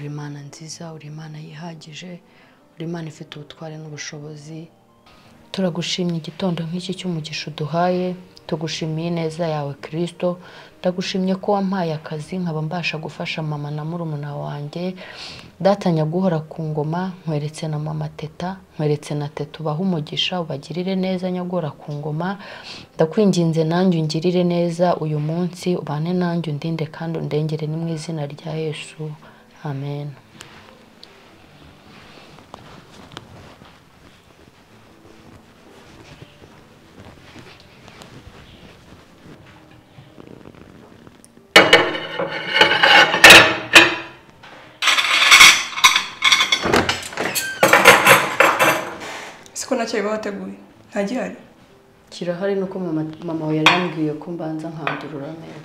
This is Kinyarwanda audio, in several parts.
nziza uri imana yihagije uri imana ifite ubutware n'ubushobozi turagushimye igitondo nk'iki cy'umugisha uduhaye tugushimiye neza yawe kirisito ndagushimye ko wampaye akazi nkaba mbasha gufasha mama na murumuna wanjye datanya guhora ku ngoma nkweretse na mama teta nkweretse na teta ubahe umugisha ubagirire neza nyogora ku ngoma ndakwinginze nanjye ungirire neza uyu munsi ubane nanjye undinde kandi undengere ni mu izina rya yesu amen siko nacyo biba wateguye ntagihari kirahari nuko mama mama we yari yambwiye ko mbanza nkandurura neza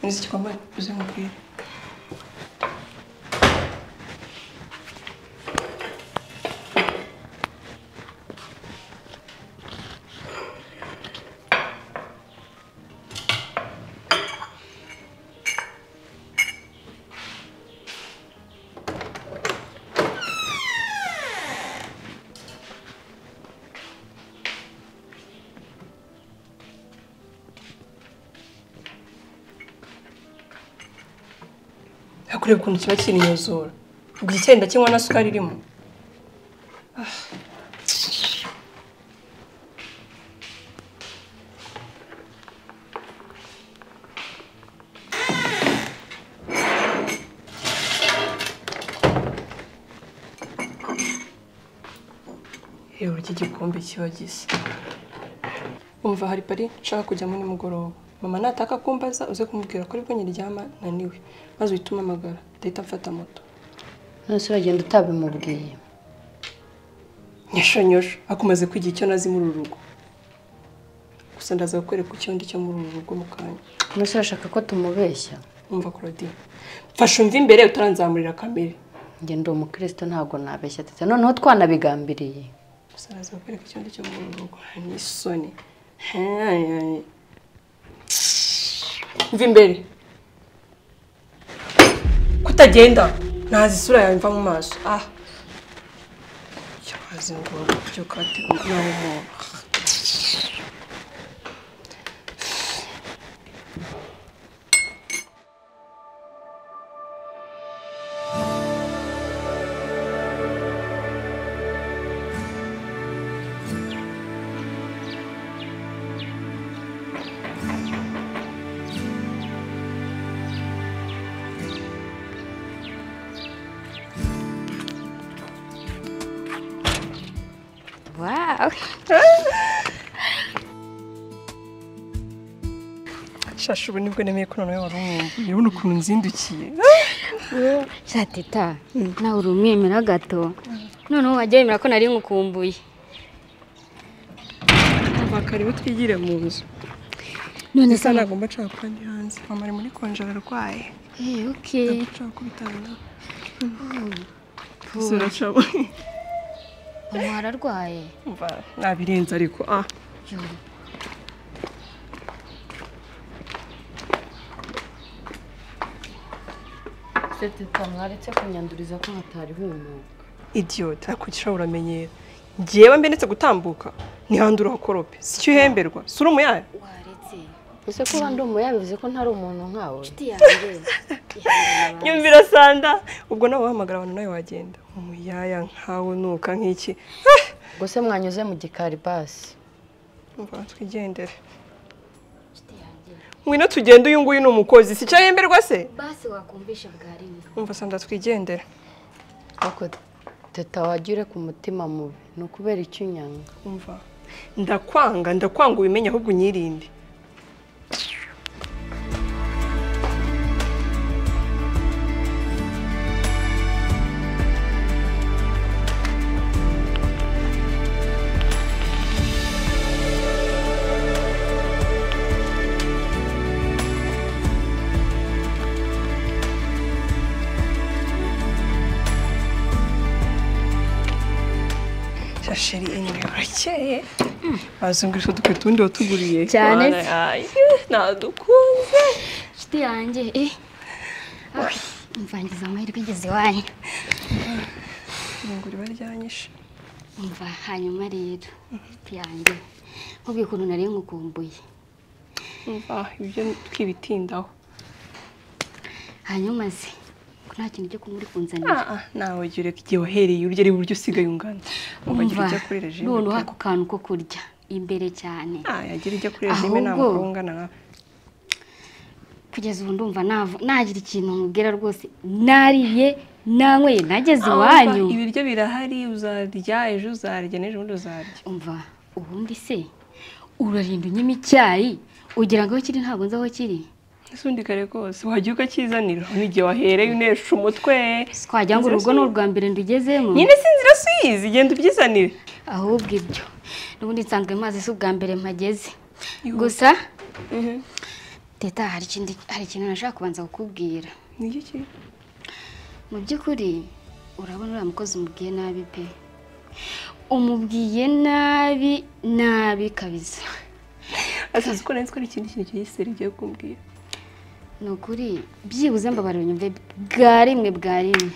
nzi icyo kwambaye uze nkubwire hakureba ukuntu kiba kirinyuzura ubwo icyenda kinywa na sukari irimo reba iki gikombe kiba gisa umva hari pari nshaka kujyamo nimugoroba mama nataka kumbaza uze kumubwira ko aribwo nyiryama naniwe maze uhite umamagara ndahita mfata moto none se uragenda utabimubwiye nyashonyosho akomaze kwigira icyo nazi muri uru rugo gusa ndaza kukwereka icyo ndi cyo muri uru rugo mu kanya none se urashaka ko tumubeshya umva claudine mfashe umva imbere utaranzamurira kamere njye ndi umukristo ntabwo nabeshya tete noneho twanabigambiriye gusa ndaza kukwereka icyo ndi cyo muri uru rugo ni isoni mva imbere kutagenda ntazi isura yawe mva mu maso ah cyabaze ngo byuka bategura nawe umuntu Wow. shasha ubu nibwo nemeye ko noneho wari umuntu urabona ukuntu nzindukiye Shatita, nawe uri umwemera gato. Noneho wajya wemera ko nari ngukumbuye. bakaribu twigire mu nzu None ndetse se ntabwo mba nshaka kuba ndi hanze mama ari muri konjara arwaye Eh, okay. ntabwo nshaka kubitanga isura nshabo Mama ararwaye. mva nabirenze ariko ah Yo. tete twamwaretse kunyanduriza ko hatari humuka idiyota nakugira uramenyera ngewe mbe ndetse gutambuka nihandura hakorope si cyo uhemberwa si uri umuyaye Waretse. ese kuba ndi umuya bivuze ko ntari umuntu nkawe Inshuti yanjye. Ihangane abantu. nyumvira sanda ubwo nawe wahamagara abantu nawe wagenda umuyaya nkawe unuka nk'iki Ah! gusa mwanyuze mu gikari basi umva twigendere Inshuti yanjye. ngwino tugende uyu nguyu ni umukozi si cyo ahemberwa se Basi wakumvisha bwa rimwe. umva sanda twigendere ariko teta wagire ku mutima mubi ni ukubera icyo unyanga umva ndakwanga ndakwanga ubimenye ahubwo unyirinde shasheri enyewe urakeye bazungurisha udukweto ubundi watuguriye Cyane se. Waraye, nadukunze Inshuti yanjye. Eh. Ah, Mvangiza amahirwe igeze iwanyu. irungu riba ryanyishe umva hanyuma rero yanjye nkubwiye ukuntu nari nkukumbuye umva ibyo twibitindaho hanyuma se ko nta kintu cyo kumuri kunzanira ah ah nawe jya ureka igihe wahereye urya ari buryo usigaye ungana ukagira umva ujya kuri regime noneho ako kantu ko kurya imbere cyane ah yagira ujya kuri regime nta Ahubwo- mugabo ungana nkawe kugeza ubu ndumva nava- nagira ikintu nkubwira rwose nariye nanyweye nageze iwanyu Umva, ibiryo birahari uzarya ejo uzarya n'ejo bundi uzarya umva ubundi se urarinda unyima icyayi ugira ngo aho kiri ntabwo nzi aho kiri n'isundi kare rwose wajya ukakizanira n'igihe wahereye unesha umutwe twagira ngo urugo ni urwa mbere ndugezemo nyine si inzira suyizi genda ubyizanire ahubwo ibyo n'ubundi nsanzwe mazi si ubwa mbere mpageze Yuhu. gusa teta hari ikindi hari ikintu nashaka kubanza kukubwira niki kintu mu by'ukuri urabona uriya mukozi umubwiye nabi pe umubwiye nabi nabi kabisa asazi ko nanditswe ari ikindi kintu cy'igiseri rigiye kumbwira ni ukuri byibuze mbabarira unyumve bwa rimwe bwa rimwe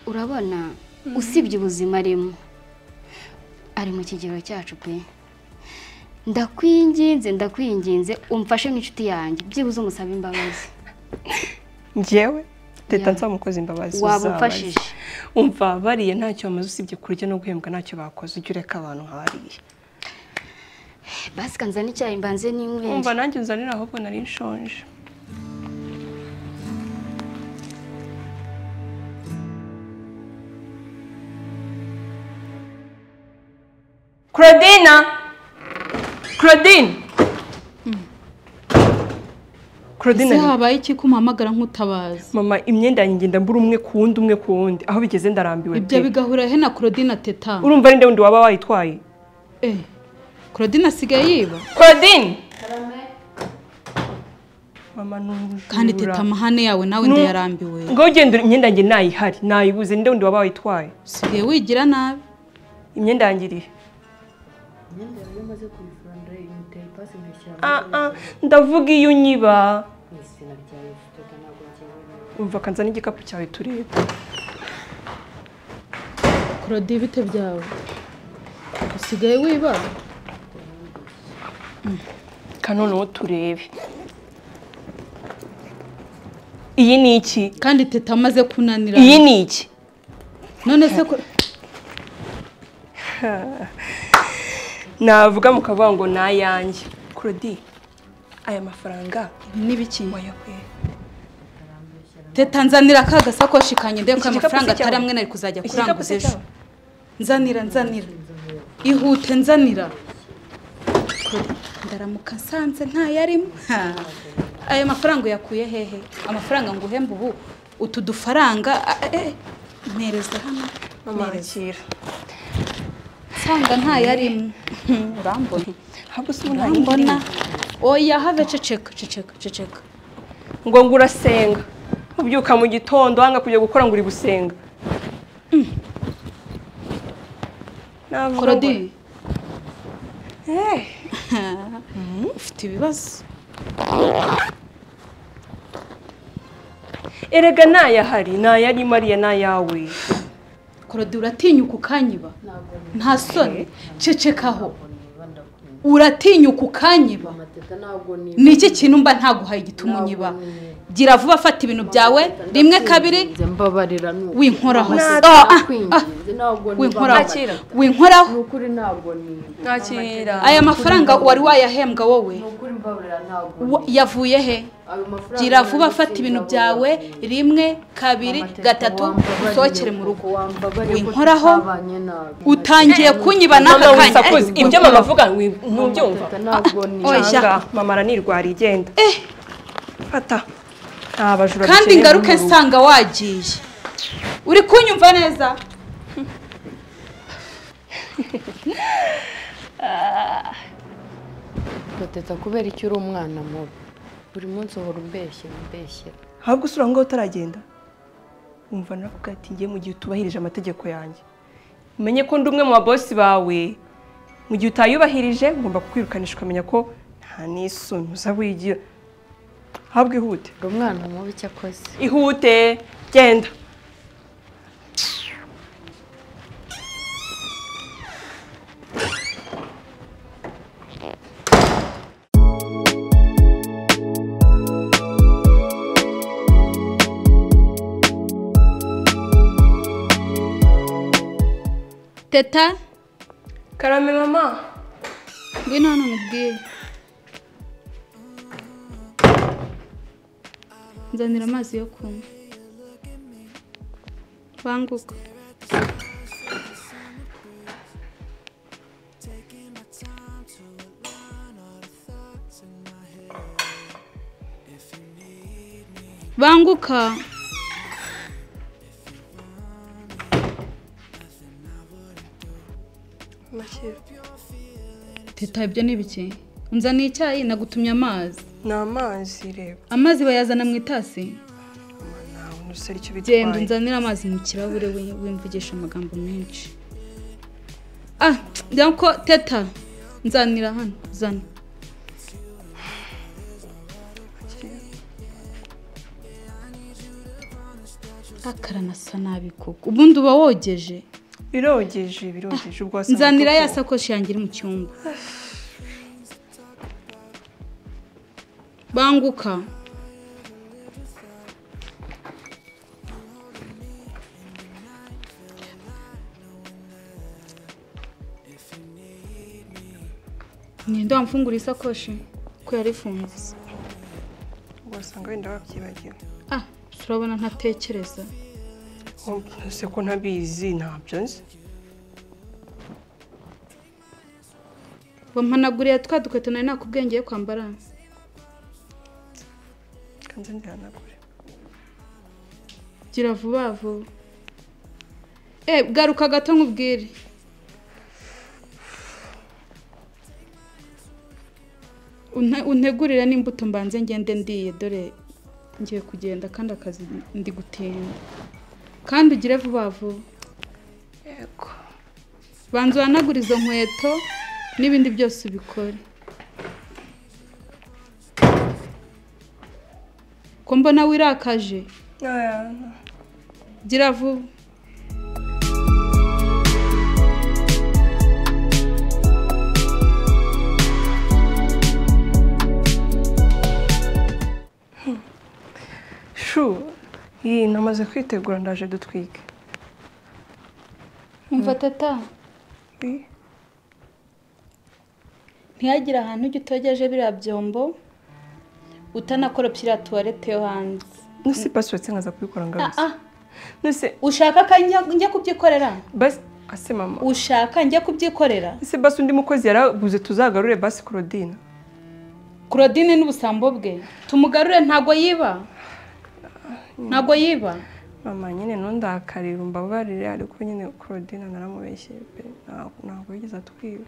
urabona usibye ubuzima arimo ari mu kigero cyacu pe ndakwinginze ndakwinginze umfashe nk'inshuti yanjye byibuze umusabe imbabazi njyewe teta Ya. nsaba umukozi imbabazi Waba uzabaze. umfashije. umva bariye ntacyo bamaze usibye kurya no guhembwa ntacyo bakoze ujya ureka abantu nk'abariye basi kanzana icyayi mbanze n'inywere umva nanjye unzanira ahubwo nari nshonje Claudine Claudine Claudine ese habaye iki ko umpamagara nk'utabazi mama imyenda yanjye ngenda mbura umwe ku wundi umwe ku wundi aho bigeze ndarambiwe ibyo pe. bigahura he na Claudine ateta urumva ari nde wundi waba wayitwaye eh Claudine asigaye yiba Claudine mama nujura kandi teta amahane yawe nawe Nu- ndayarambiwe ngo ugenda imyenda yanjye ntayihari nayibuze nde wundi waba wayitwaye usigaye wigira nabi imyenda yanjye irihe imyenda yawe iyo umaze kuyifura ndayiteye ipasi nkayishyira Ah, ah, ndavuga iyo unyiba mu izina ryawe tutega ntabwo ngewe umva kanza n'igikapu cyawe turebe Claudine bite byawe usigaye wiba kanoneho turebe iyi ni iki kandi teta amaze kunanira iyi ni iki none se ko navuga mukavuga ngo ni ayanjye kurodi aya mafaranga n'ibiki wayakuye teta nzanira ka gasakoshi kanjye ndebe Iki ko ayo gikapu si mafaranga atari cyawe? amwe nari kuzajya iki gikapu kuranguza se ejo cyawe nzanira nzanira ihute nzanira ndaramuka nsanze ntayarimo Ha. ayo mafaranga uyakuye hehe amafaranga ngo uhembe ubu utu dufaranga a- eh, mpereza hano mama mpereza akira nsanga ntayarimo urambona habwo se ubu nta yindi urambona irimo. oya have ceceka ceceka ceceka ngo ngo urasenga ubyuka mu gitondo wanga kujya gukora ngo uri gusenga navuga ngo korodi Eh, ufite ibibazo erega ntayahari ntayari mariya n'ayawe korodi uratinyuka ukanyiba nta soni cecekaho uratinyuka ukanyiba amateka ntabwo ni ni iki kintu mba ntaguhaye igituma unyiba gira vuba fata ibintu byawe rimwe kabiri Nze mbabarira nuko winkoraho se Ntabwo Ah, ah, ah, nakwinginze ntabwo winkoraho Nakira. ni winkoraho ukuri ntabwo ni nakira aya mafaranga wari wayahembwa wowe ni ukuri mbabarira ntabwo Wa- yavuye he ayo mafaranga gira vuba fata ibintu byawe rimwe kabiri gatatu usohokere mu rugo winkoraho utangiye kunyiba mama n'aka kanya wisakuza Eh, ibyo mama avuga wi- ntubyumva ntabwo ni Oya. Nanga, mama aranirwara igenda Eh. fata Ah, abajura kandi bukeye ngaruke bw'umurunga. nsanga wagiye uri kunyumva neza gateta kubera icyo uri umwana mubi buri munsi uhora umbeshya umbeshyera ahubwo usura aho ngaho utaragenda wumva naravuga ati ngiye mu gihe utubahirije amategeko yanjye umenye ko ndi umwe mu babosi bawe mu gihe utayubahirije ngomba kukwirukanisha ukamenya ko nta n'isoni uzaba wigira ahubwo ihute uri umwana mubi icyo akoze ihute genda teta karame mama ngwino hano nkubwire nzanira amazi yo kunywa banguka banguka makire teta ibyo ni biki unzaniye icyayi nagutumye amazi ni amazi reba amazi bayazana mu itasi nawe ntusere icyo genda bitwaye unzanire amazi mu kirahure wi- wimvugisha amagambo menshi ah njya ko teta nzanira hano zana akaranasa nabi koko ubundi uba wogeje birogeje birogeje ubwo wasa nzanira ya n'umutuku. sakoshi yanjye iri mu cyumba banguka ninde wamfungura isakoshi ko yari ifunze ubwo wasanga wenda wabyibagiwe ah turabona ntatekereza ese ko ntabizi ntabyo nzi wampanaguriye twa dukweto nari nakubwengeye kwambara kanze nzihanagure gira vuba vuba e garuka gato nkubwire Unte- untegurire n'imbuto mbanze ngende ndiye dore ngiye kugenda kandi akazi ndi gutinda kandi ugire vuba vuba yego banza uhanagure izo nkweto n'ibindi byose ubikore ko mbona wirakaje gira vuba shu iyi namaze kwitegura ndaje dutwike umva tata Ih, ntihagire ahantu ujya utogeje biriya byombo utanakoropya iriya tuwarete yo hanze nuse pasiwetse nkaza kubikora ngarutse ah nuse ushaka ko njya- njya kubyikorera basi ase mama ushaka njya kubyikorera ese basi undi mukozi yaraguze tuzagarure basi Claudine claudine n'ubusambo bwe tumugarure ntago yiba ntago yiba mama nyine ntundakarire umbabarire ariko nyine Claudine naramubeshye pe ntabwo ntabwo yigeze atwiba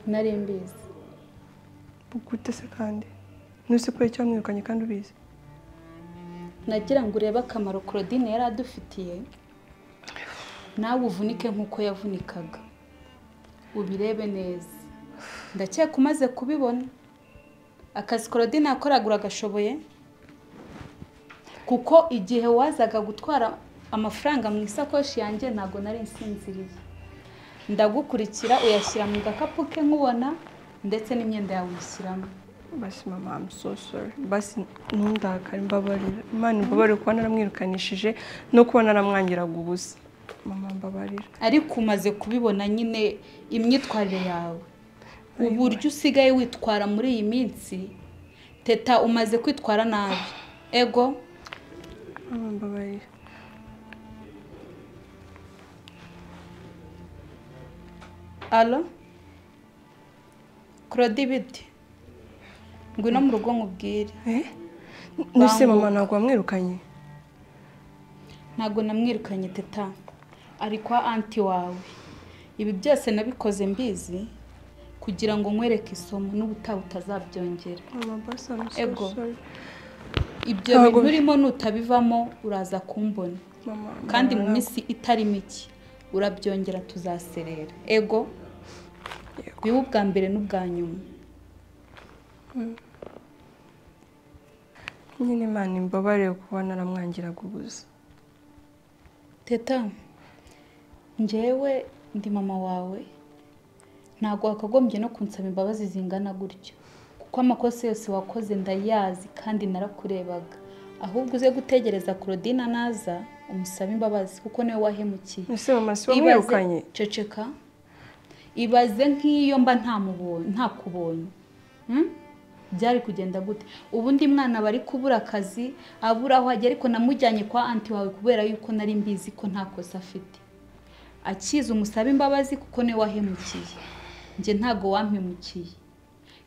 nari mbizi gute se kandi nuse ko icyo wamwirukanye kandi ubizi nagira ngo urebe akamaro claudine yari adufitiye nawe uvunike nk'uko yavunikaga ubirebe neza ndakeka umaze kubibona akazi claudine yakoraga uragashoboye kuko igihe wazaga gutwara amafaranga mu isakoshi yanjye ntabwo nari nsinziriye ndagukurikira uyashyira mu gakapu ke nkubona ndetse n'imyenda yawe uyishyiramo basi mama I'm so sorry basi ntundakare mbabarira imana imbabarire kuba naramwirukanishije no kuba naramwangiraga ubusa mama mbabarira ariko umaze kubibona nyine imyitwarire yawe uburyo usigaye witwara muri iyi minsi teta umaze kwitwara nabi ego mama mbabarira alo claude ibiti ngwino mu rugo nkubwire eh nuse mama Banguka. ntabwo wamwirukanye ntabwo namwirukanye teta ari kwa anti wawe ibi byose nabikoze mbizi kugira ngo nkwereke isomo n'ubutaha utazabyongera mama basi I'm Ego. so sorry ibyo Ntabwo- bintu urimo nutabivamo uraza kumbona mama kandi mu mbabarira. minsi itari mike urabyongera tuzaserera ego Yego. bibe ubwa mbere n'ubwa nyuma nyine imana imbabarire kuba naramwangiraga ubusa teta njyewe ndi mama wawe ntabwo wakagombye no kunsaba imbabazi zingana gutyo kuko amakosa yose wakoze ndayazi kandi narakurebaga ahubwo uze gutegereza Claudine naza umusabe imbabazi kuko niwe wahemukiye ese mama si Ibaze- wamwirukanye ceceka ibaze nk'iyo mba ntamubonye ntakubonye Hmm? byari kugenda gute ubundi mwana bari kubura akazi abura aho ajya ariko namujyanye kwa anti wawe kubera yuko nari mbizi ko nta kosa afite akize umusabe imbabazi kuko niwe wahemukiye njye ntago wampemukiye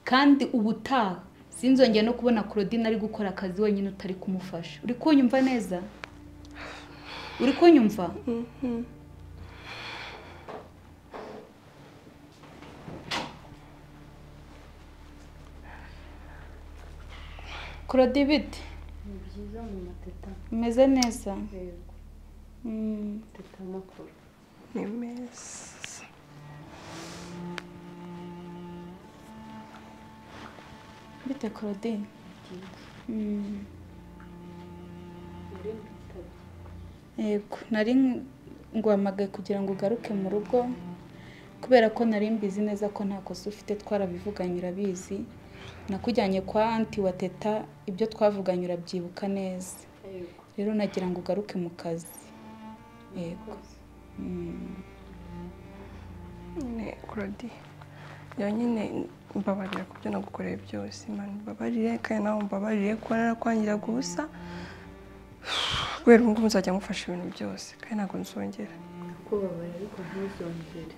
kandi ubutaha sinzongeye no kubona Claudine ari gukora akazi wenyine utari kumufasha uri kunyumva neza uri kunyumva Claudine bite ni byiza mu mateta umeze neza yego Mm. mateta makuru ni meza Bite Claudine? Mm. Yego, nari nguhamagaye kugira ngo ugaruke mu rugo kubera ko nari mbizi neza ko nta kosa ufite twarabivuganye urabizi nakujyanye kwa anti wa teta ibyo twavuganye urabyibuka neza rero nagira ngo ugaruke mu kazi yego nyine kurodi njyewe nyine mbabarira ku byo nagukoreye byose imana mbabarire kandi nawe mbabarire kuba narakwangira gusa kubera ubu ngubu nzajya mufasha ibintu byose kandi ntabwo nzongera kubabarira ariko ntuzongere